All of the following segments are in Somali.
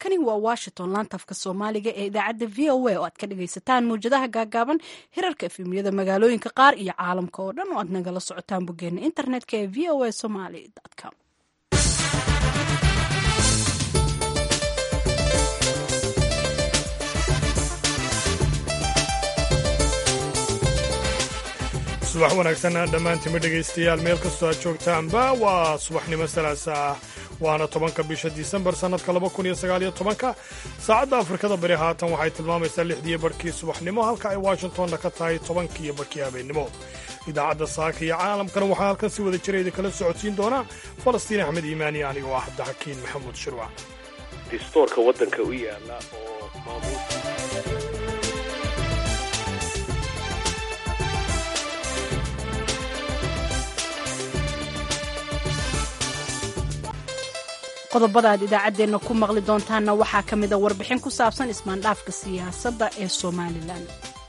halkani waa washington laantafka soomaaliga ee idaacadda v o a oo aad ka dhagaysataan mawjadaha gaagaaban hirarka efemyada magaalooyinka qaar iyo caalamka oo dhan oo aad nagala socotaan boggeena internetka ee v o a somaly com subax wanaagsan dhammaantima dhegaystayaal meel kastoo aad joogtaanba waa subaxnimo salaasa ah waana tobanka bisha disembar sannadka laba kun iyo sagaaliyo tobanka saacadda afrikada bari haatan waxay tilmaamaysaa lixdiiyo barhkii subaxnimo halka ay washingtonna ka tahay tobankiiyo barhkii habeennimo idaacadda saaka iyo caalamkana waxaa halkan si wada jira idinkala socodsiin doonaa falastiin axmed iimaani anigoo ah cabdixakiin maxamuud shirwac distoorka waddanka u yaala oo maamuul qodobada aad idaacaddeenna ku maqli doontaanna waxaa ka mida warbixin ku saabsan ismaandhaafka siyaasadda ee somalilan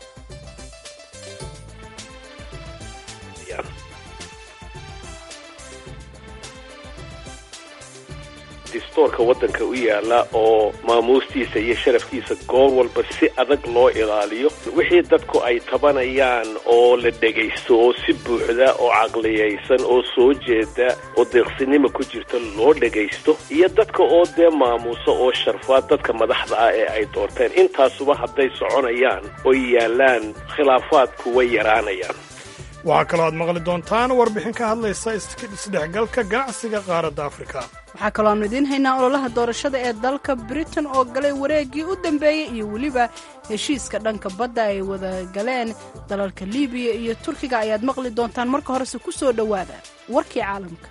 distoorka waddanka u yaala oo maamuustiisa iyo sharafkiisa goor walba si adag loo ilaaliyo wixii dadku ay tabanayaan oo la dhegaysto oo si buuxda oo caqliyaysan oo soo jeeda oo deeqsinimo ku jirta loo dhegaysto iyo dadka oo dee maamuuso oo sharfaad dadka madaxda ah ee ay doorteen intaasuba hadday soconayaan oo yaallaan khilaafaadku way yaraanayaan waxaa kaloo aad maqli doontaan warbixin ka hadlaysa isdhexgalka ganacsiga qaaradda afrika waxaa kaloo aanu idiin haynaa ololaha doorashada ee dalka britain oo galay wareeggii u dambeeyey iyo weliba heshiiska dhanka badda ay wada galeen dalalka libiya iyo turkiga ayaad maqli doontaan marka horese ku soo dhowaada warkii caalamka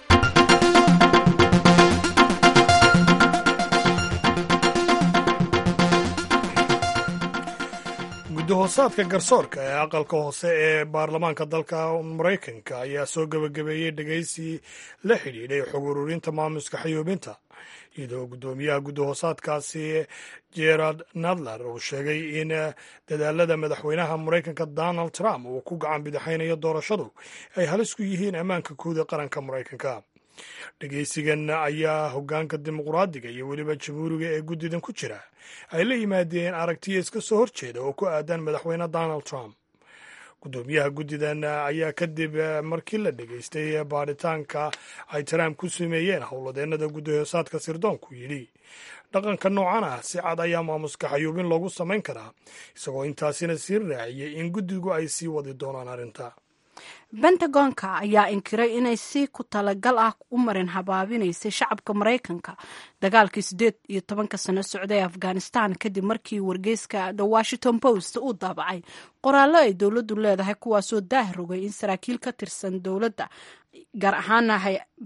gudahoosaadka garsoorka ee aqalka hoose ee baarlamaanka dalka maraykanka ayaa soo gebagabeeyey dhegaysi la xidhiidhay xog ururinta maamuska xayuubinta iyadoo guddoomiyaha gudahoosaadkaasi gerard nadler uu sheegay in dadaalada madaxweynaha maraykanka donald trump uu ku gacan bidixaynayo doorashadu ay halis ku yihiin ammaanka guud ee qaranka maraykanka dhegaysigan ayaa hoggaanka dimuqraadiga iyo weliba jamhuuriga ee guddidan ku jira ay la yimaadeen aragtiya iska soo horjeeda oo ku aadan madaxweyne donald trump guddoomiyaha guddidan ayaa kadib markii la dhegaystay baadhitaanka ay trump ku sameeyeen howladeennada guddahoosaadka sirdoonku yidhi dhaqanka noocan ah si cad ayaa maamuska xayuubin loogu samayn karaa isagoo intaasina sii raaciyey in guddigu ay sii wadi doonaan arrinta bentagonka ayaa inkiray inay si ku talagal ah u marin habaabinaysay shacabka maraykanka dagaalkii siddeed iyo tobanka sano socday ee afghanistan kadib markii wargeyska the washington post uu daabacay qoraallo ay dowladdu leedahay kuwaasoo daah rogay in saraakiil ka tirsan dowladda gaar ahaana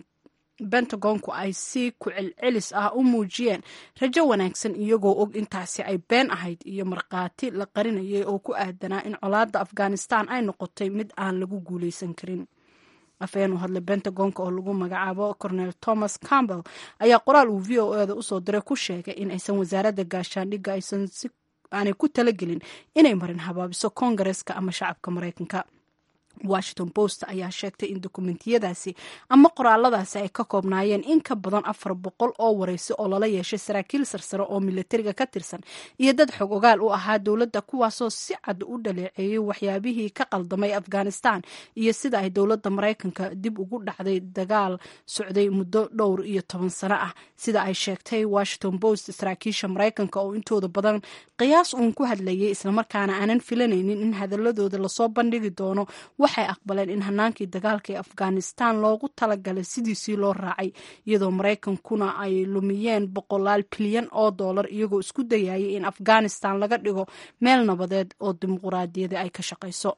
bentagonku ay si ku celcelis ah u muujiyeen rajo wanaagsan iyagoo og intaasi ay been ahayd iyo markhaati la qarinayay oo ku aadanaa in colaadda afghanistan ay noqotay mid aan lagu guulaysan karin afhayeen u hadlay bentagonka oo lagu magacaabo cornel thomas campbell ayaa qoraal uu v o eda usoo diray ku sheegay in aysan wasaaradda gaashaandhigga aysan si aanay ku talagelin inay marin habaabiso koongareska ama shacabka maraykanka washington post ayaa sheegtay in dokumentiyadaasi ama qoraaladaasi ay ka koobnaayeen in ka badan afar boqol oo waraysi oo lala yeeshay saraakiil sarsare oo milatariga ka tirsan iyo dad xog ogaal u ahaa dowladda kuwaasoo si cad u dhaleeceeyey waxyaabihii ka qaldamay afghanistan iyo sida ay dowladda maraykanka dib ugu dhacday dagaal socday muddo dhowr iyo toban sano ah sida ay sheegtay washington post saraakiisha maraykanka oo intooda badan qiyaas uun ku hadlayay islamarkaana aanan filanaynin in hadaladooda lasoo bandhigi doono waxay aqbaleen in hanaankii dagaalka ee afghanistan loogu talagalay sidiisii loo raacay iyadoo maraykankuna ay lumiyeen boqolaal bilyan oo dollar iyagoo isku dayayay in afghanistan laga dhigo meel nabadeed oo dimuquraadiyada ay ka shaqayso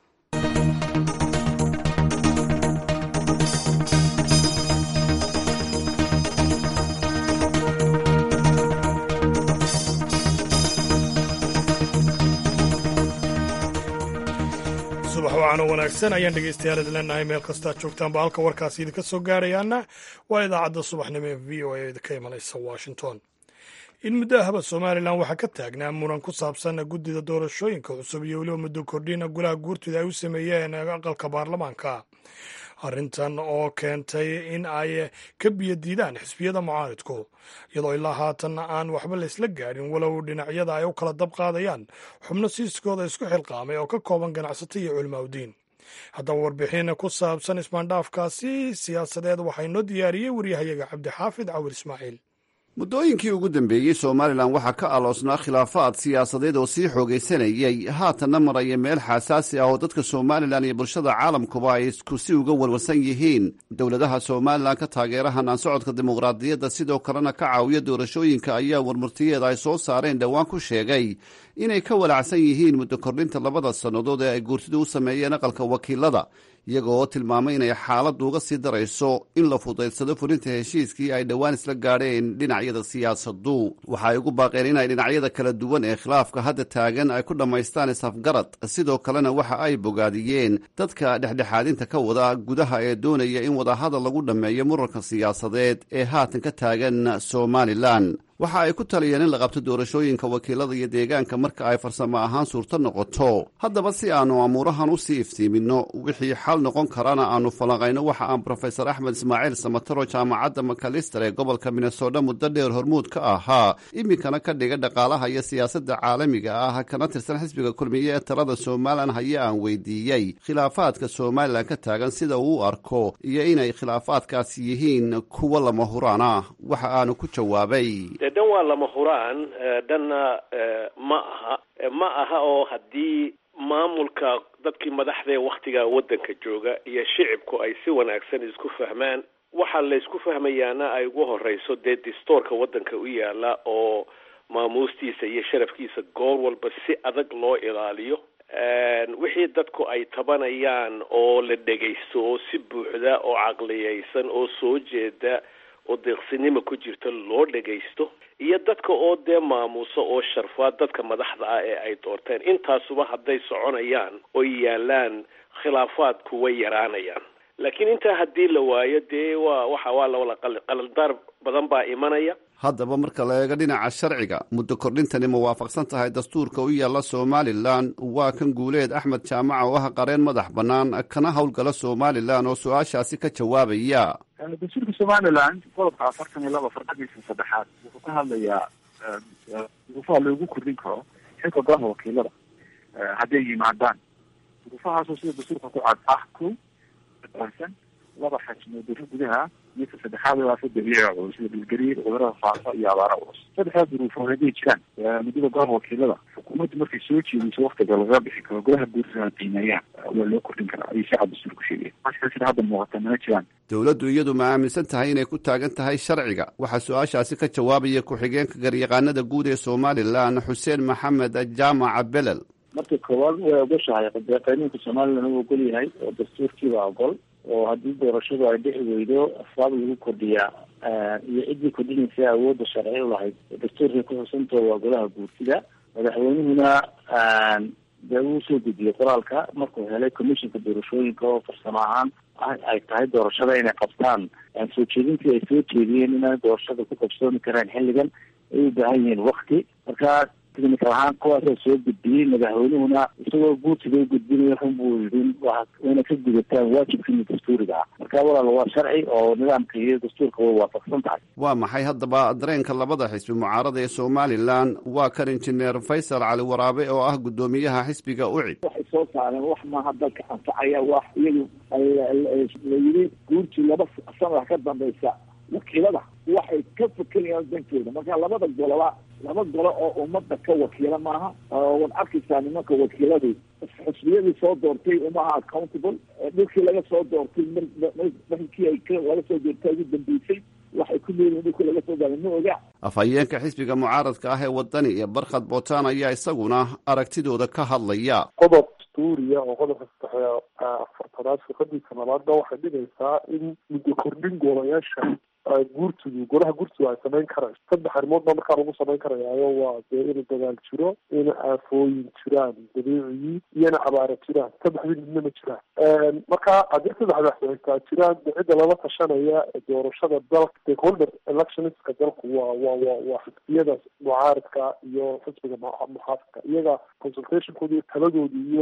subax wacaano wanaagsan ayaan dhegaystayaal idin leenahay meel kastaad joogtaanba halka warkaasi idinka soo gaarayaana waa idaacadda subaxnimo ee v o a idinka imanaysa washington in muddo ahba somalilan waxaa ka taagnaa muran ku saabsan guddida doorashooyinka cusub iyo weliba muddo kordhina golaha guurtida ay u sameeyeen aqalka baarlamaanka arrintan oo keentay in ay ka biyo diidaan xisbiyada mucaaridku iyadoo ilaa haatan aan waxba la isla gaadhin walow dhinacyada ay u kala dab qaadayaan xubno siiskooda isku xilqaamay oo ka kooban ganacsato iyo culimaadudiin haddaba warbixin ku saabsan ismaandhaafkaasi siyaasadeed waxaa inoo diyaariyey waryahayaga cabdixaafid cawir ismaaciil muddooyinkii ugu dambeeyey somalilan waxaa ka aloosnaa khilaafaad siyaasadeed oo sii xoogaysanayay haatanna maraya meel xasaasi ah oo dadka somalilan iyo bulshada caalamkuba ay isku si uga warwarsan yihiin dowladaha somalilan ka taageera hanaan socodka dimuqraadiyadda sidoo kalena ka caawiya doorashooyinka ayaa warmurtiyeeda ay soo saareen dhowaan ku sheegay inay ka walacsan yihiin muddo kordhinta labada sannadood ee ay guurtidu u sameeyeen aqalka wakiilada iyaga oo tilmaamay inay xaaladdu uga sii darayso in la fudaydsado fulinta heshiiskii ay dhowaan isla gaadheen dhinacyada siyaasaddu waxa ay ugu baaqeen inay dhinacyada kala duwan ee khilaafka hadda taagan ay ku dhammaystaan isafgarad sidoo kalena waxa ay bogaadiyeen dadka dhexdhexaadinta ka wada gudaha ee doonaya in wadahadal lagu dhammeeyo muranka siyaasadeed ee haatan ka taagan somalilan waxa ay ku taliyeen in la qabto doorashooyinka wakiilada iyo deegaanka marka ay farsamo ahaan suurto noqoto haddaba si aannu amuurahan u sii iftiiminno wixii xal noqon karana aannu falanqayno waxa aan brofesor axmed ismaaciil samataro jaamacadda makalister ee gobolka minnesota muddo dheer hormuud ka ahaa iminkana ka dhiga dhaqaalaha iyo siyaasadda caalamiga ah kana tirsan xisbiga kulmiye ee talada somalilan haye aan weydiiyey khilaafaadka somalilan ka taagan sida uu u arko iyo inay khilaafaadkaasi yihiin kuwo lama huraan ah waxa aanu ku jawaabay dhan waa lama huraan dhanna ma aha ma aha oo haddii maamulka dadkii madaxdaee waktigaa waddanka jooga iyo shicibku ay si wanaagsan isku fahmaan waxaa la isku fahmayaana ay ugu horeyso dee distoorka waddanka u yaala oo maamuustiisa iyo sharafkiisa goor walba si adag loo ilaaliyo wixii dadku ay tabanayaan oo la dhegaysto oo si buuxda oo caqliyaysan oo soo jeeda oo deeqsinimo ku jirta loo dhagaysto iyo dadka oo dee maamuuso oo sharfaa dadka madaxda ah ee ay doorteen intaasuba hadday soconayaan oo yaalaan khilaafaadku way yaraanayaan laakiin intaa haddii la waayo dee waa waxa waa lawala qalaldaar badan baa imanaya haddaba marka la eego dhinaca sharciga muddo kordhintani ma waafaqsan tahay dastuurka u yaalla somalilan waa kan guuleed axmed jaamaca oo ah qareen madax bannaan kana howlgala somalilan oo su-aashaasi ka jawaabaya dastuurka somalilan qodobka afartan iyo laba farqadiisa saddexaad wuxuu ka hadlayaa duruufaha loogu kordhin karo xilka golaha wakiilada hadday yimaadaan duruufahaasoo sida dastuurka ku cad ah ko san laba xajmo daro gudaha iyo ka saddexaad waafa dabiici culus sida dhulgariir cudurada faafa iyo abaara culus saddexdaa duruufood hadday jiraan muddada golaha wakiilada xukuumaddu markay soo jeediso waktiga lagaga bixi karo golaha guurtada qiimeeyaan waa loo kordhin karaa ayay si cad dastuurku sheegaya marka sida hadda muuqata mana jiraan dowladdu iyadu ma aaminsan tahay inay ku taagan tahay sharciga waxaa su-aashaasi ka jawaabaya ku-xigeenka garyaqaanada guud ee somalilan xuseen maxamed jaamaca belel marka koowaad way ogoshahay qanuunka somalilan uu ogol yahay oo dastuurkiiba ogol oo haddii doorashadu ay dhici weydo asbaab lagu kordhiyaa iyo ciddii kordhinaysa awoodda sharci u lahayd dastuurkay ku xusantao waa golaha guurtida madaxweynuhuna dee uu soo gudiyey qoraalka markuu helay commissionka doorashooyinka oo farsamo ahaan ay tahay doorashada inay qabtaan soo jeedintii ay soo jeediyeen inay doorashada ku qabsoomi karaan xilligan ay u baahan yihiin wakti marka technical ahaan kuwaasa soo gudbiyey madaxweynuhuna isagoo guurtiga u gudbinaya run buu yidhi wayna ka gudataan waajibkiina dastuuriga ah marka walaal waa sharci oo nidaamka iyo dastuurka way waafaqsan tahay waa maxay haddaba dareenka labada xisbi mucaarada ee somalilan waa kan injineer faysal cali waraabe oo ah guddoomiyaha xisbiga ucid waxay soo saareen wax maaha dalka anfacaya wax iyagu la yidhi guurtii laba sana ka dambaysa wakiilada waxay ka fekerayaan dankooda marka labada goloba laba golo oo ummadda ka wakiila maaha waad arkaysaa nimanka wakiiladu xusbiyadii soo doortay umaha accountable dhulkii laga soo doortay markii ay laga soo doortay ugu dambeysay waxay ku leeyihin dhulkii laga soo dooray ma oga afhayeenka xisbiga mucaaradka ah ee wadani iyo barkhad bootaan ayaa isaguna aragtidooda ka hadlaya qodob dastuuriya oo qodobka saddex afartanaad fiqadiisa labaadna waxay dhigaysaa in muddo kordhin golayaasha guurtidu golaha guurtidu ay samayn karayso saddex arrimood baa markaa lagu samayn karayaayo waa dee inuu dagaal jiro in aafooyin jiraan dabiiciyii iyona abaara jiraan saddexdii midna ma jiraan marka haddii saddexdaas haytaa jiraan de cidda lala tashanaya doorashada dalka stakeholder electionska dalku waa waa wa waa xisbiyada mucaaridka iyo xisbiga muxaafidka iyaga consultationkooda iyo taladooda iyo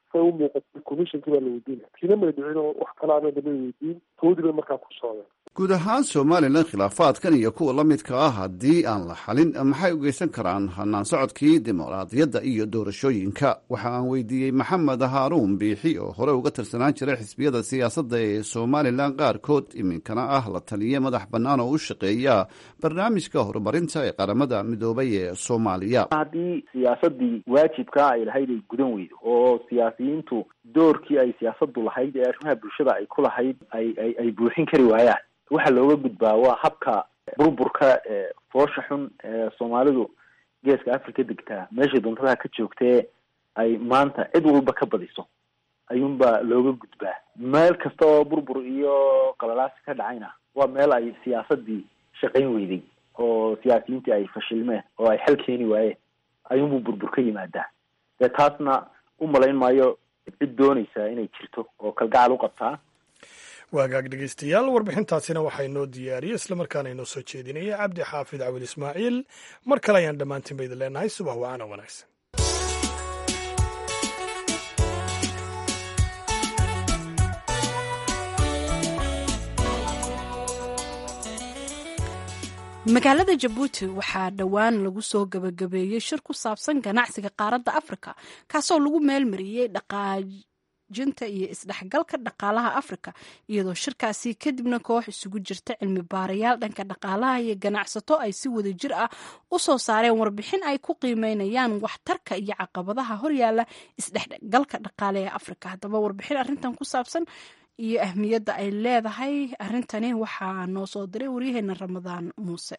say u muuqatay commissionkii baa la weydiinaya kiina may dhicin oo wax kalaana damay weydiin toodii bay markaa ku socdeen guud ahaan somalilan khilaafaadkan iyo kuwa la midka ah haddii aan la xalin maxay u geysan karaan hanaan socodkii dimuqraadiyadda iyo doorashooyinka waxa aan weydiiyey maxamed haaruun biixi oo hore uga tirsanaan jiray xisbiyada siyaasadda ee somalilan qaarkood iminkana ah la taliye madax bannaan oo u shaqeeya barnaamijka horumarinta ee qaramada midoobay ee soomaaliya haddii siyaasadii waajibkaa ay lahayd ay gudan weydo oo siyaasiyiintu doorkii ay siyaasadu lahayd ee arrimaha bulshada ay ku lahayd ay ay ay buuxin kari waayaan waxa looga gudbaa waa habka burburka ee foosha xun ee soomaalidu geeska africa degtaa meeshay doontada ka joogtee ay maanta cid walba ka badiso ayuunbaa looga gudbaa meel kasta oo burbur iyo qalalaasi ka dhacayna waa meel ay siyaasadii shaqayn weyday oo siyaasiyiintii ay fashilmeen oo ay xal keeni waayeen ayuunbuu burbur ka yimaadaa dee taasna u malayn maayo cid doonaysaa inay jirto oo kalgacal u qabtaa waagaag dhegeystayaal warbixintaasina waxaa inoo diyaariyey islamarkaana inoo soo jeedinaya cabdi xaafid cawil ismaaciil mar kale ayaan dhammaantiin ba idin leenahay subax wacaana wanaagsan magaalada jabuuti waxaa dhowaan lagu soo gabagabeeyey shir ku saabsan ganacsiga qaaradda afrika kaasoo lagu meelmariyey dhaqaajinta iyo isdhexgalka dhaqaalaha afrika iyadoo shirkaasi kadibna koox isugu jirta cilmi baarayaal dhanka dhaqaalaha iyo ganacsato ay si wada jir ah u soo saareen warbixin ay ku qiimeynayaan waxtarka iyo caqabadaha horyaala isdhexgalka dhaqaale ee afrika haddaba warbixin arrintan ku saabsan iyo ahmiyadda ay leedahay arrintani waxaa noo soo diray waryaheena ramadaan muuse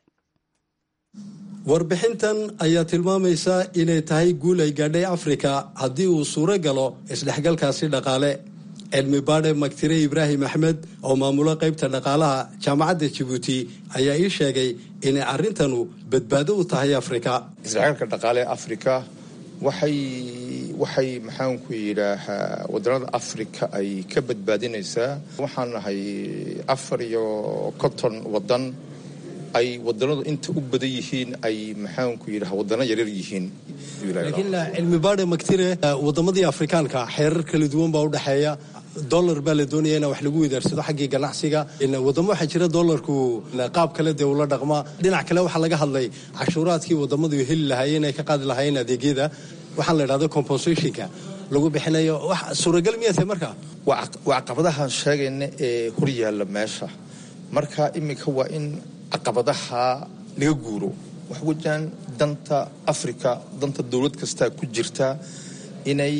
warbixintan ayaa tilmaamaysa inay tahay guul ay gaadhay afrika haddii uu suuro galo isdhexgalkaasi dhaqaale cilmi baadhe magtire ibraahim axmed oo maamulo qaybta dhaqaalaha jaamacadda jabuuti ayaa ii sheegay inay arrintanu badbaado u tahay afrika isdhexgalka dhaqaale afrika waxay waxay maxaanku yidhaahaa waddanada afrika ay ka badbaadinaysaa waxaan nahay afar iyo konton waddan ay waddanadu inta u badan yihiin ay maxaanku yidhaha waddano yaryar yihiin laakiin cilmi baadhe magtire waddamadii afrikaanka xeerar kala duwan baa u dhexeeya dollar baa la doonaya in wax lagu widaarsado xaggii ganacsiga wadamo waxaa jira dollarku qaab kale dee ula dhaqma dhinac kale waxaa laga hadlay cashuuraadkii wadamadu heli lahaayeen ay ka qaadi lahaayeen adeegyada waxaa la idhahda compensationka lagu bixinayo wax suuragal miyaa tahay marka waa caqabadahan sheegayna ee hor yaalla meesha marka iminka waa in caqabadaha laga guuro wax wejaan danta afrika danta dowlad kastaa ku jirta inay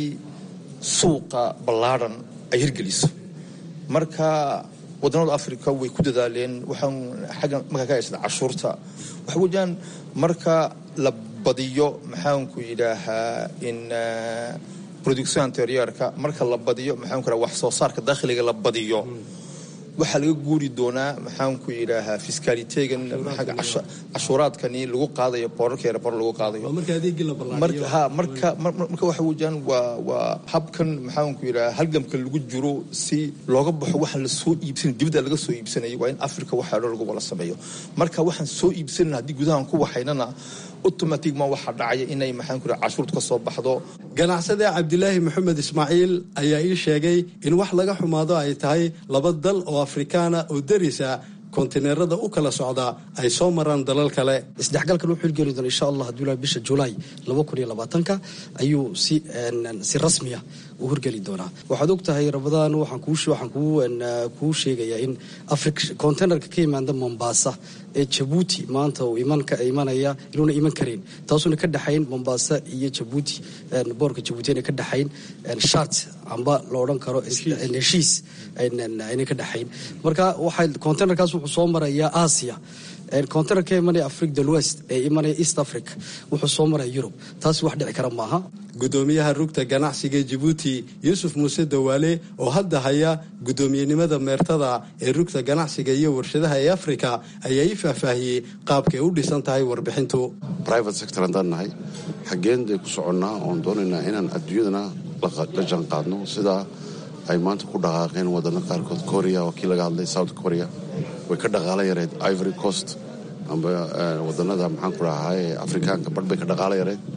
suuqa ballaadhan ay hirgeliso marka waddanada africa way ku dadaaleen waxaan xaggan markaa ka haysada cashuurta waxa wejaan marka la badiyo maxaanku yidhaahaa in production anteriorka marka la badiyo maxaanku yidhaha wax soo saarka dakhliga la badiyo waxaa laga guuri doonaa maxaanku yidhaahaa fiskaalitegan cashuuraadkani lagu qaadayo boorarka erebor lagu qaadayo ha marka marka waxa wejaan waa waa habkan maxaanku yidhaha halgamka lagu jiro si looga baxo waxaan lasoo iibsan dibadda laga soo iibsanayay waa in africa waxaa dhan lagu wala sameeyo marka waxaan soo iibsanan haddii gudahan ku waxaynana automatigma waxaa dhacaya inay maxaanku yidhaha cashuurta ka soo baxdo ganacsade cabdilaahi maxamed ismaaciil ayaa ii sheegay in wax laga xumaado ay tahay laba dal oo afrikaana oo darisa kontineerada u kala socda ay soo maraan dalal kale isdhexgalkan wuxuu hirgeli doona insha allah hadduu ilaha bisha julaay laba kun iyo labaatanka ayuu si si rasmiya u hirgeli doonaa waxaad og tahay rabadaan waxaan kuu waxaan kuu kuu sheegayaa in afrika containerka ka yimaada mombasa ee jabuuti maanta uu iman ka imanaya inuuna iman karin taasuuna ka dhexayn mombasa iyo jabuuti boorka jabuuti ayna ka dhexayn shat amba la odhan karo heshiis ayna ka dhexayn marka waxay containerkaas wuxuu soo marayaa asia container ka imanaya africa del west ee imanaya east africa wuxuu soo maraya yurub taasi wax dhici kara maaha gudoomiyaha rugta ganacsiga jabuuti yuusuf muuse dawaale oo hadda haya guddoomiyenimada meertada ee rugta ganacsiga iyo warshadaha ee afrika ayaa ii faahfaahiyey qaabkay u dhisan tahay warbixintu private sector haddaan nahay xaggeen day ku soconnaa oon doonaynaa inaan adduunyadana la janqaadno sidaa ay maanta ku dhaqaaqeen wadano qaarkood korea waa kii laga hadlay south korea way ka dhaqaalo yareed ivory coast amba wadanada maxaan ku dhahaye afrikaanka badh bay ka dhaqaalo yareed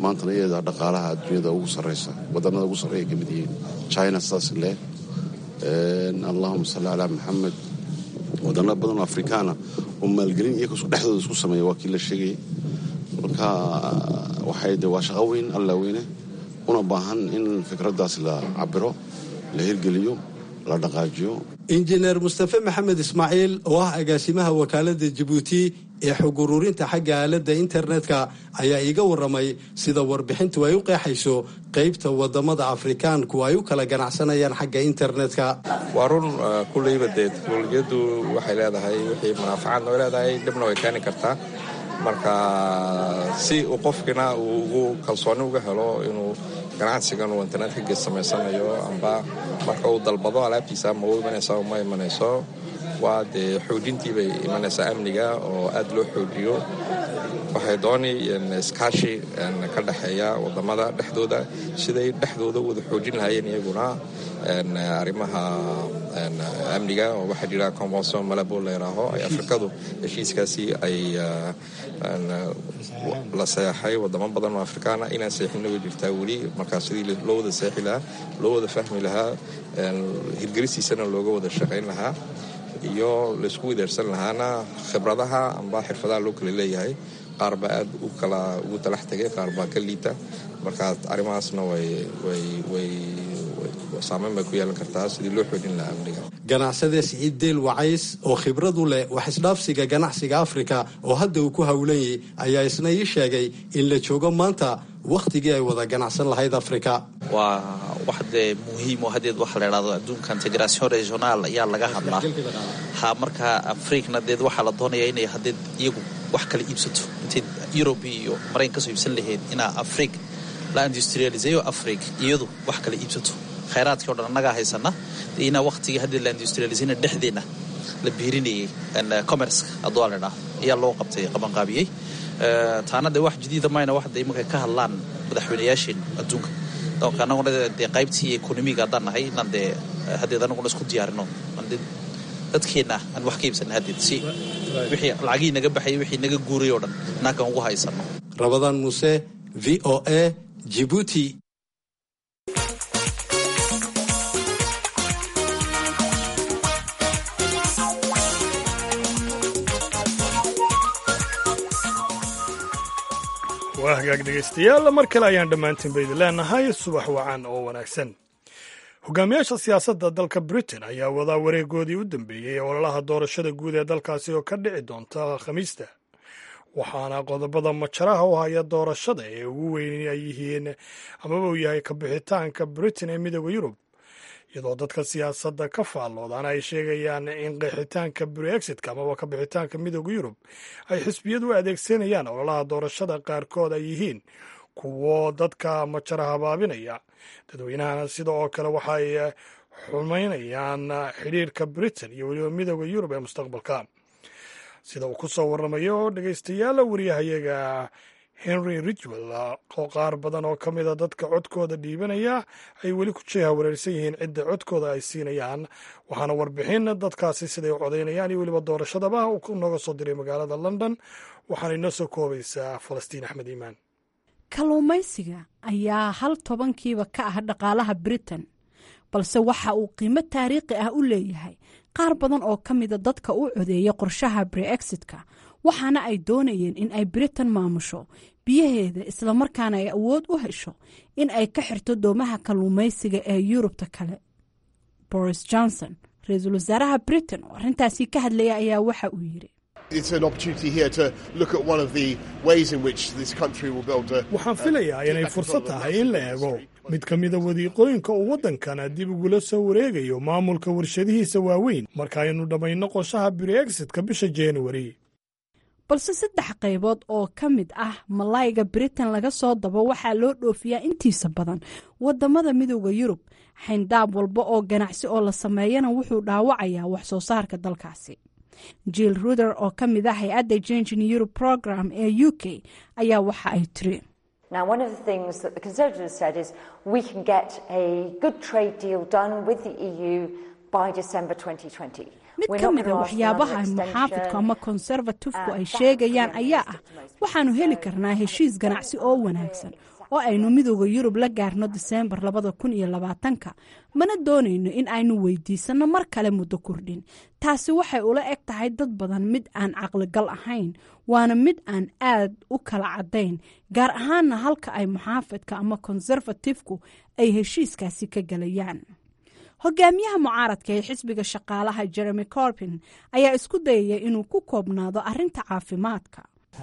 maantana iyada dhaqaalaha adduunyada ugu sarreysa wadannada ugu sarreeya ka mid yihiin china saas leh allahuma salli calaa maxamed wadano badan oo afrikaana oo maalgelin iyaga dhexdooda isku sameeya waa kii la sheegayay marka waxay de waa shaqo weyn alla weyne una baahan in fikraddaas la cabiro la hirgeliyo la dhaqaajiyo injineer mustafe maxamed ismaaciil oo ah agaasimaha wakaaladda jabuuti ee xog ururinta xagga aaladda internetka ayaa iiga warramay sida warbixintu ay u qeexayso qaybta wadamada afrikaanku ay u kala ganacsanayaan xagga internetka waa run kulleyba dee teknolojiyaddu waxay leedahay wixii munaafacaadna way leedahay dhibna way keeni kartaa marka si uu qofkina uu ugu kalsooni uga helo inuu ganacsigan uu internetka gees samaysanayo amba marka uu dalbado alaabtiisa ama u imanaysa uma imanayso waa dee xoojintii bay imanaysaa amniga oo aad loo xoojiyo waxay dooni iskaashi ka dhexeeya wadamada dhexdooda siday dhexdooda wada xoojin lahaayeen iyaguna arrimaha amniga oo waxaa jira convention malabo la yidhaaho ay afrikadu heshiiskaasi ay la seexay wadamo badan oo afrikaana inaan seexinna way jirtaa weli markaa sidii loo wada seexi lahaa loo wada fahmi lahaa hirgelistiisana looga wada shaqayn lahaa iyo laysku wideersan lahaana khibradaha amba xirfadaha loo kala leeyahay qaar baa aad u kala ugu talax tegay qaar baa ka liita markaa arrimahaasna way saameyn bay ku yeelan kartaa sidii loo xoojin lahaa amniga ganacsade siciid deel wacays oo khibradu leh wax isdhaafsiga ganacsiga afrika oo hadda uu ku howlanyay ayaa isna ii sheegay in la joogo maanta wakhtigii ay wada ganacsan lahayd afrika waa wax dee muhiim oo hadeed waxa la idhahdo adduunka integration regional ayaa laga hadlaa ha markaa afrikna deed waxaa la doonayaa inay hadeed iyagu wax kala iibsato intay yurub iyo maraykan kasoo iibsan lahayd inaa afrig la industrialiseeyo afrig iyadu wax kala iibsato khayraadkii o dhan annagaa haysana dee inaa waktigii haddii la industrialisayna dhexdeenna la biirinayay commerceka hadduu la idhaa ayaa loo qabtay qabanqaabiyey taana dee wax jadiida mayna wax dee imarkay ka hadlaan madaxweynayaasheen adduunka donc annaguna dee qaybtii ekonomiga haddaan nahay inaan dee haddeed annaguna isku diyaarino dadkeenna aan wax ka iibsana haddeed si wixii lacagihii naga baxayay wixii naga guuray oo dhan naakan ugu haysano rabadaan muuse v o a jibuuti waa hagaag dhegaystayaal mar kale ayaan dhammaantiinba idin leenahay subax wacan oo wanaagsan hogaamiyaasha siyaasadda dalka britain ayaa wadaa wareegoodii u dambeeyey ee ololaha doorashada guud ee dalkaasi oo ka dhici doonta khamiista waxaana qodobada majaraha u haya doorashada ee ugu weyn ay yihiin amaba uu yahay kabixitaanka britain ee midooda yurub iyadoo dadka siyaasadda ka faalloodaan ay sheegayaan in qeexitaanka brexitka amaba kabixitaanka midooda yurub ay xisbiyadu u adeegsanayaan ololaha doorashada qaarkood ay yihiin kuwo dadka majara habaabinaya dadweynahana sida oo kale waxay xumaynayaan xidhiirka britain iyo weliba midooda yurub ee mustaqbalka sida uu ku soo warramayo dhegaystayaal wariyahayaga henry ridgwell oo qaar badan oo ka mida dadka codkooda dhiibanaya ay weli ku jeeha wareersan yihiin cidda codkooda ay siinayaan waxaana warbixin dadkaasi siday u codaynayaan iyo weliba doorashadaba uu nooga soo diray magaalada london waxaana inoo soo koobaysaa falastiin axmed iimaan kalluumaysiga ayaa hal tobankiiba ka ah dhaqaalaha britain balse waxa uu qiimo taariikhi ah u leeyahay qaar badan oo ka mida dadka u codeeya qorshaha breexitka waxaana ay doonayeen in ay britain maamusho biyaheeda islamarkaana ay awood u hesho in ay ka xirto doomaha kalluumaysiga ee yurubta kale boris johnson ra-iisul wasaaraha britain oo arrintaasi ka hadlaya ayaa waxa uu yidhi waxaan filayaa inay fursad tahay in la eego mid ka mida wadiiqooyinka uu waddankana dib ugula soo wareegayo maamulka warshadihiisa waaweyn marka aynu dhammayno qorshaha breexitka bisha januari balse saddex qaybood oo ka mid ah malayga britain laga soo dabo waxaa loo dhoofiyaa intiisa badan wadamada midooda yurub xayndaab walba oo ganacsi oo la sameeyana wuxuu dhaawacayaa wax soo saarka dalkaasi jill ruder oo ka mid ah hay-adda jengin europe program ee u k ayaa waxa ay tiri mid ka mida waxyaabaha muxaafidku ama konservatifku ay sheegayaan ayaa ah waxaanu heli karnaa heshiis ganacsi oo wanaagsan oo aynu midooda yurub la gaarno diseembar labada kun iyo labaatanka mana doonayno in aynu weydiisanno mar kale muddo kordhin taasi waxay ula eg tahay dad badan mid aan caqligal ahayn waana mid aan aad u kala caddayn gaar ahaanna halka ay muxaafidka ama konserfatifku ay heshiiskaasi ka gelayaan hogaamiyaha mucaaradka ee xisbiga shaqaalaha jeremy corbin ayaa isku dayaya inuu ku koobnaado arrinta caafimaadka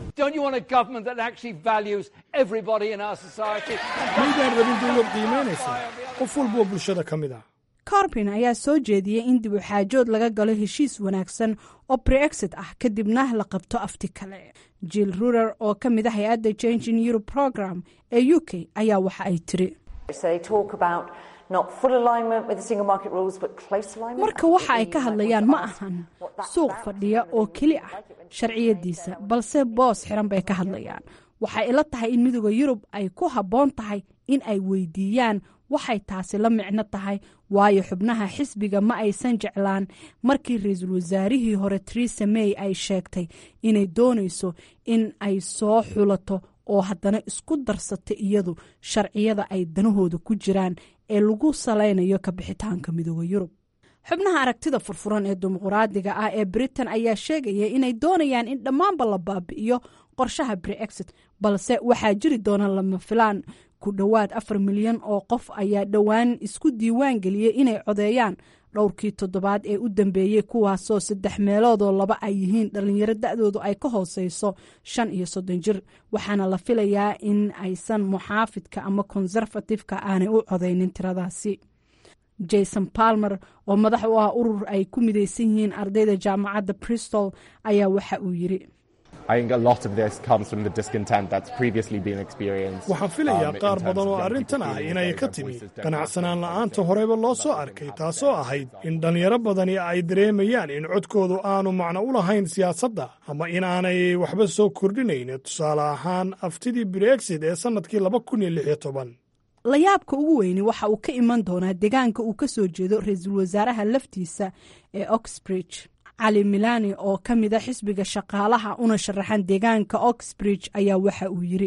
maydaan rabin dowlad qiimaynaysa qof walboo bulshada ka mid ah corbin ayaa soo jeediyey in dib u xaajood laga galo heshiis wanaagsan oo brexit ah kadibna la qabto afti kale jill rurer oo ka mid ah hay-adda changing europe program ee u k ayaa waxa ay tiri marka waxa ay ka hadlayaan ma ahan suuq fadhiya oo keli ah sharciyadiisa balse boos xiran bay ka hadlayaan waxay ila tahay in midooda yurub ay ku habboon tahay in ay weydiiyaan waxay taasi la micno tahay waayo xubnaha xisbiga ma aysan jeclaan markii ra-iisul wasaarihii hore teresa may ay sheegtay inay doonayso in ay soo xulato oo haddana isku darsata iyadu sharciyada ay danahooda ku jiraan ee lagu salaynayo ka bixitaanka midooda yurub xubnaha aragtida furfuran ee dimuquraadiga ah ee britain ayaa sheegaya inay doonayaan in dhammaanba la baabi'iyo qorshaha brexit balse waxaa jiri doona lama filaan ku dhowaad afar milyan oo qof ayaa dhowaan isku diiwaan geliyey inay codeeyaan dhowrkii toddobaad ee u dambeeyey kuwaasoo saddex meeloodoo laba ay yihiin dhalinyaro da-doodu ay ka hooseyso shan iyo soddon jir waxaana la filayaa in aysan muxaafidka ama konserfatifka aanay u codeynin tiradaasi jason palmer oo madax u ah urur ay ku mideysan yihiin ardayda jaamacadda bristol ayaa waxa uu yiri waxaan filayaa qaar badan oo arrintan ah inay ka timi qanacsanaan la'aanta horeba loo soo arkay taasoo ahayd in dhallinyaro badani ay dareemayaan in codkoodu aanu macno u lahayn siyaasadda ama in aanay waxba soo kordhinayn tusaale ahaan aftidii brexit ee sannadkii laba kun iyo lix iyo toban layaabka ugu weyni waxa uu ka iman doonaa deegaanka uu ka soo jeedo ra-iisul wasaaraha laftiisa ee oxbridge cali milani oo ka mida xisbiga shaqaalaha una sharaxan deegaanka oxbridge ayaa waxa uu yiri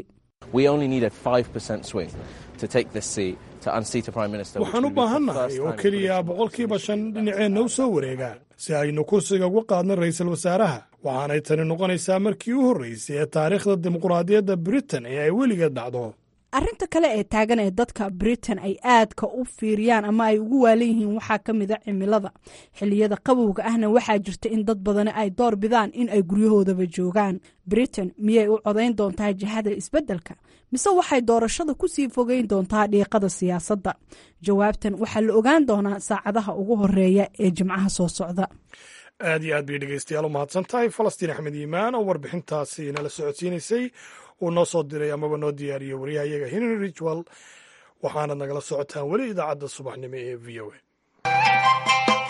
waxaan u baahannahay oo keliya boqolkiiba shan dhinaceenna u soo wareegaa si aynu kursiga uga qaadno ra'iisul wasaaraha waxaanay tani noqonaysaa markii u horraysay ee taariikhda dimuqraadiyadda britain ee ay weligeed dhacdo arrinta kale ee taagan ee dadka britain ay aadka u fiiriyaan ama ay ugu waalan yihiin waxaa ka mid a cimilada xilliyada qabowga ahna waxaa jirta in dad badani ay door bidaan in ay guryahoodaba joogaan britain miyay u codayn doontaa jihada isbeddelka mise waxay doorashada kusii fogeyn doontaa dhiiqada siyaasadda jawaabtan waxaa la ogaan doonaa saacadaha ugu horeeya ee jimcaha soo socda aad iyo aad bay dhegeystayaal u mahadsan tahay falastiin axmed iimaan oo warbixintaasi nala socodsiinaysay uu noo soo diray amaba noo diyaariyey waryahayaga henry rijwell waxaanad nagala socotaan weli idaacadda subaxnimo ee v o a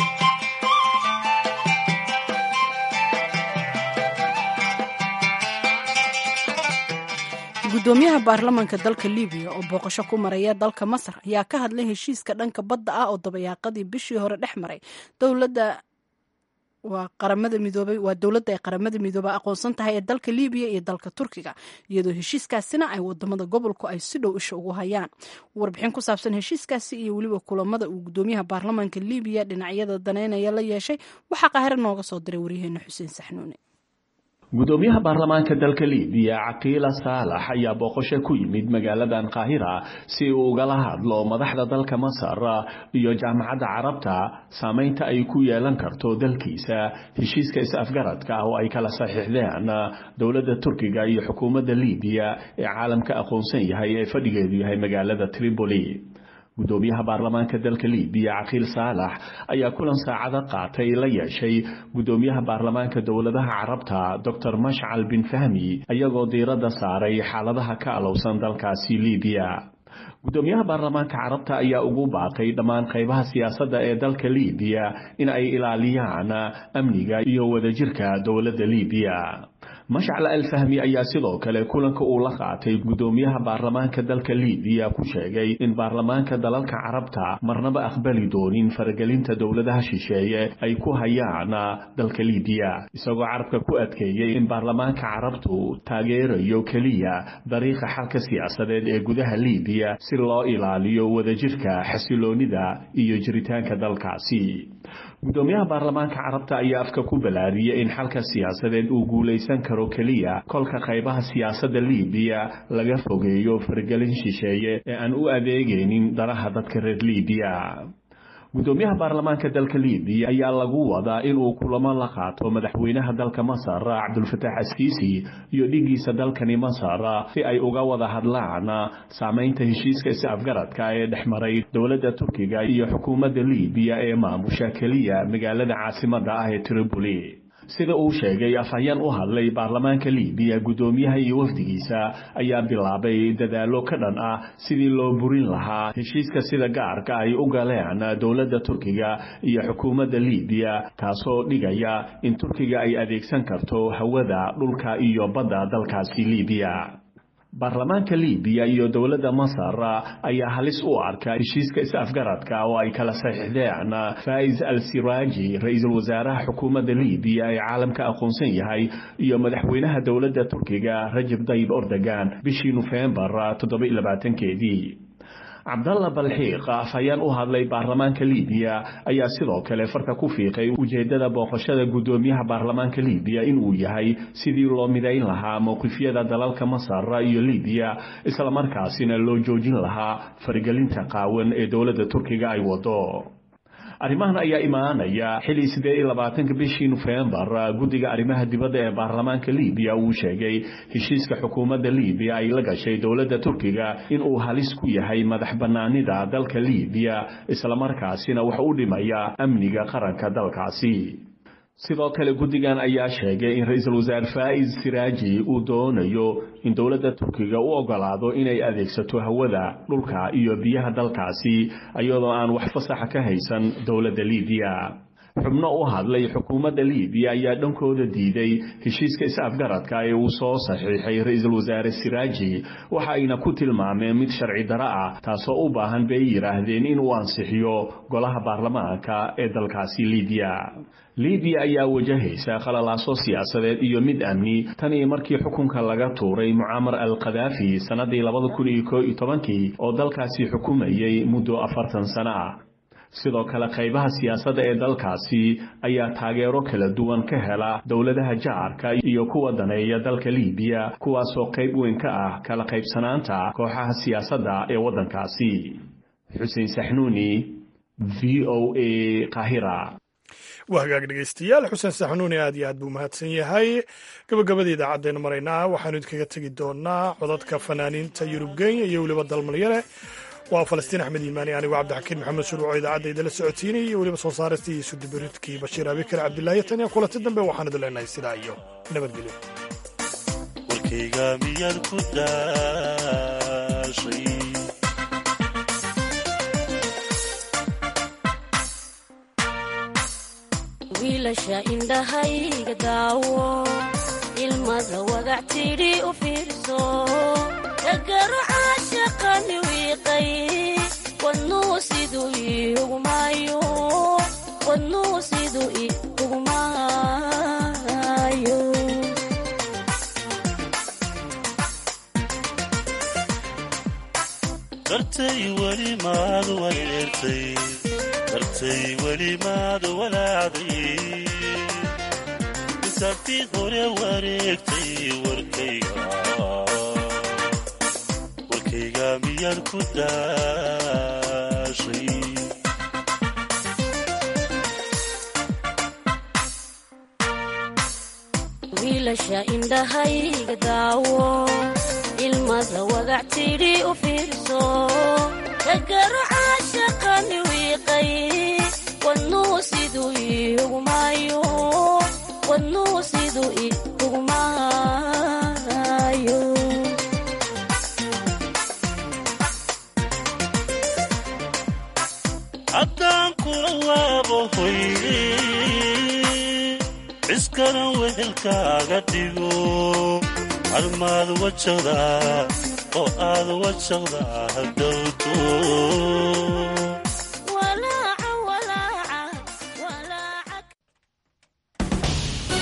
gudoomiyaha baarlamaanka dalka libiya oo booqasho ku maraya dalka masar ayaa ka hadlay heshiiska dhanka badda ah oo dabayaaqadii bishii hore dhex maray dowladda waa qaramada midoobay waa dowladda ay qaramada midoobay aqoonsan tahay ee dalka libiya iyo dalka turkiga iyadoo heshiiskaasina ay wadamada gobolku ay si dhow isha ugu hayaan warbixin ku saabsan heshiiskaasi iyo weliba kulamada uu gudoomiyaha baarlamaanka libiya dhinacyada daneynaya la yeeshay waxaa qaahiro nooga soo diray waryaheena xuseen saxnuune gudoomiyaha baarlamaanka dalka libiya caqiila saalax ayaa booqasho ku yimid magaaladan qaahira si uu ugala hadlo madaxda dalka masar iyo jaamacadda carabta saameynta ay ku yeelan karto dalkiisa heshiiska is-afgaradka ah oo ay kala saxiixdeen dowladda turkiga iyo xukuumadda libiya ee caalamka aqoonsan yahay ee fadhigeedu yahay magaalada tripoli gudoomiyaha baarlamaanka dalka libiya caqiil saalax ayaa kulan saacado qaatay la yeeshay gudoomiyaha baarlamaanka dowladaha carabta docor mashcal bin fahmi ayagoo diiradda saaray xaaladaha ka alowsan dalkaasi libiya gudoomiyaha baarlamaanka carabta ayaa ugu baaqay dhammaan qaybaha siyaasadda ee dalka libiya in ay ilaaliyaan amniga iyo wadajirka dowladda libiya mashcal alfahmi ayaa sidoo kale kulanka uu la qaatay guddoomiyaha baarlamaanka dalka libiya ku sheegay in baarlamaanka dalalka carabta marnaba aqbali doonin faragelinta dowladaha shisheeye ay ku hayaan dalka libiya isagoo carabka ku adkeeyey in baarlamaanka carabtu taageerayo keliya dariiqa xalka siyaasadeed ee gudaha libiya si loo ilaaliyo wadajirka xasiloonida iyo jiritaanka dalkaasi guddoomiyaha baarlamaanka carabta ayaa afka ku balaariyey in xalka siyaasadeed uu guulaysan karo keliya kolka qaybaha siyaasadda libiya laga fogeeyo faragelin shisheeye ee aan u adeegaynin danaha dadka reer libiya guddoomiyaha baarlamaanka dalka libiya ayaa lagu wadaa inuu kulamo la qaato madaxweynaha dalka masar cabdulfataax askiisi iyo dhigiisa dalkani masar si ay uga wada hadlaan saamaynta heshiiska is-afgaradka ee dhex maray dowladda turkiga iyo xukuumadda libiya ee maamusha keliya magaalada caasimadda ah ee tripoli sida uu sheegay afhayeen u hadlay baarlamaanka libiya guddoomiyaha iyo wafdigiisa ayaa bilaabay dadaallo ka dhan ah sidii loo burin lahaa heshiiska sida gaarka ay u galeen dowladda turkiga iyo xukuumadda libiya taasoo dhigaya in turkiga ay adeegsan karto hawada dhulka iyo badda dalkaasi libiya baarlamaanka libiya iyo dowladda masar ayaa halis u arka heshiiska is-afgaradka oo ay kala saxiixdeen faiz al siraaji ra-iisul wasaaraha xukuumadda libiya ee caalamka aqoonsan yahay iyo madaxweynaha dowladda turkiga rajab dayib ordogan bishii nofembar toddobaiylabaatankeedii cabdalla balxiiq afhayeen u hadlay baarlamaanka libiya ayaa sidoo kale farka ku fiiqay ujeeddada booqashada guddoomiyaha baarlamaanka libiya inuu yahay sidii loo midayn lahaa mowqifyada dalalka masar iyo libiya islamarkaasina loo joojin lahaa faragelinta qaawan ee dowladda turkiga ay wado arrimahan ayaa imaanaya xilii siddeed iyo labaatanka bishii nofembar guddiga arrimaha dibadda ee baarlamaanka libiya uu sheegay heshiiska xukuumadda libiya ay la gashay dowladda turkiga inuu halis ku yahay madax bannaanida dalka libiya islamarkaasina wax u dhimaya amniga qaranka dalkaasi sidoo kale guddigan ayaa sheegay in ra-iisul wasaare faa'iz siraaji uu doonayo in dowladda turkiga u ogolaado inay adeegsato hawada dhulka iyo biyaha dalkaasi iyadoo aan wax fasaxa ka haysan dowladda libiya xubno u hadlay xukuumadda libiya ayaa dhankooda diiday heshiiska is-afgaradka ee uu soo saxiixay ra-iisul wasaare siraaji waxa ayna ku tilmaameen mid sharci daro ah taasoo u baahan bay yidhaahdeen inuu ansixiyo golaha baarlamaanka ee dalkaasi libiya libiya ayaa wajahaysa khalalaaso siyaasadeed iyo mid amni tan iyo markii xukunka laga tuuray mucaamar al khadaafi sannadii labada kun iyo koo iyo tobankii oo dalkaasi xukumayay muddo afartan sano ah sidoo kale qaybaha siyaasadda ee dalkaasi ayaa taageero kala duwan ka hela dowladaha jaarka iyo kuwa daneeya dalka libiya kuwaasoo qayb weyn ka ah kala qaybsanaanta kooxaha siyaasadda ee waddankaasi xuseen saxnuuni v o a qahira waa hagaag dhegeystayaal xuseen saxnuuni aad iyo aad buu mahadsan yahay gabagabada idaacaddeenu maraynaa waxaanu idinkaga tegi doonaa codadka fanaaniinta yurub kenya iyo weliba dalmalyare waa falastiin axmed iimaani anigu cabdixakiin maxamed shuruuco idaacadda idinla socotiinay iyo weliba soo saaristii iyo sudibiridkii bashiir abikar cabdilaahi tan iyo kulanti dambe waxaan idin leenahay sidaa iyo nabadgelyo warkayga miyaad ku daashay wiilasha indhahayga daawo ilmada wagac tidhi u fiirso dagaro caashaqani wiiqay wadnuu siduu iugumaayo wadnuu siduu iugumaayo dartay weli maad wareertay dartay weli maad walaacday isaabtii hore wareegtay warkayga warkayga miyaad ku daashay wiilasha indhahayga daawo ilmada wagac tidhi u fiirso dagaro caashaqani wiiqay wadnuu siduu iugumaayo wadnuu siduu iugumaayo haddaan kula waabo hoy waskaran wehelkaaga dhigo armaad wajaqdaa oo aad wajaqdaa hadhowto